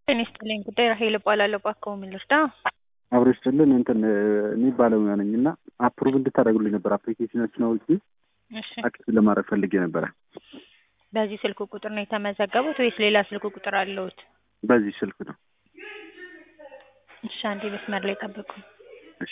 ጤና ይስጥልኝ ጉዳይ ራሄል እባላለሁ። እባክዎ ምን ልርዳ? አብሮ ይስጥልን እንትን እኔ ባለሙያ ነኝ እና አፕሩቭ እንድታደርጉልኝ ነበር አፕሊኬሽኖችን አውጪ እሺ አክቲቭ ለማድረግ ፈልጌ ነበረ። በዚህ ስልክ ቁጥር ነው የተመዘገቡት ወይስ ሌላ ስልክ ቁጥር አለዎት? በዚህ ስልክ ነው። እሺ አንዴ መስመር ላይ ጠብቁ። እሺ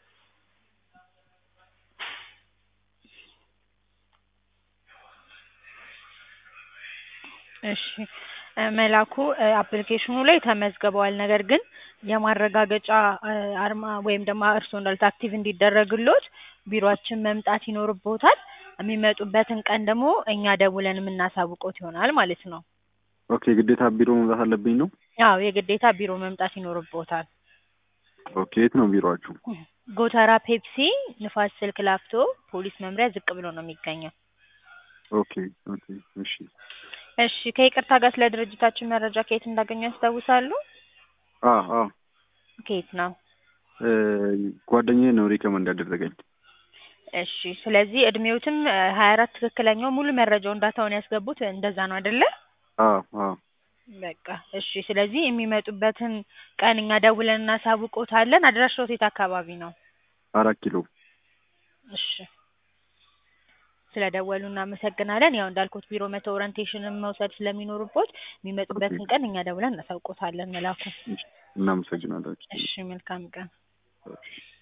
እሺ እ መላኩ እ አፕሊኬሽኑ ላይ ተመዝግበዋል። ነገር ግን የማረጋገጫ እ አርማ ወይም ደግሞ እርስዎ እንዳሉት አክቲቭ እንዲደረግልዎት ቢሮአችን መምጣት ይኖርብዎታል። የሚመጡበትን ቀን ደግሞ እኛ ደውለን የምናሳውቅዎት ይሆናል ማለት ነው። ኦኬ ግዴታ ቢሮ መምጣት አለብኝ ነው? አዎ የግዴታ ቢሮ መምጣት ይኖርብዎታል። ኦኬ የት ነው ቢሮአችሁ? ጎተራ ፔፕሲ ንፋስ ስልክ ላፍቶ ፖሊስ መምሪያ ዝቅ ብሎ ነው የሚገኘው። ኦኬ ኦኬ እሺ እሺ ከይቅርታ ጋር ስለ ድርጅታችን መረጃ ከየት እንዳገኙ ያስታውሳሉ? አ አ ከየት ነው? እ ጓደኛዬ ነው ሪከመንድ ያደረገኝ። እሺ ስለዚህ እድሜዎትም ሀያ አራት ትክክለኛው ሙሉ መረጃውን ዳታውን ያስገቡት እንደዛ ነው አይደለ? አ አ በቃ እሺ ስለዚህ የሚመጡበትን ቀን እኛ ደውለን እናሳውቅዎታለን። አድራሻዎት የት አካባቢ ነው? አራት ኪሎ እሺ ስለደወሉ እናመሰግናለን። ያው እንዳልኩት ቢሮ መተው ኦሪንቴሽንን መውሰድ ስለሚኖርቦት የሚመጡበትን ቀን እኛ ደውለን እናሳውቅዎታለን መላኩ። እናመሰግናለን። እሺ መልካም ቀን። እሺ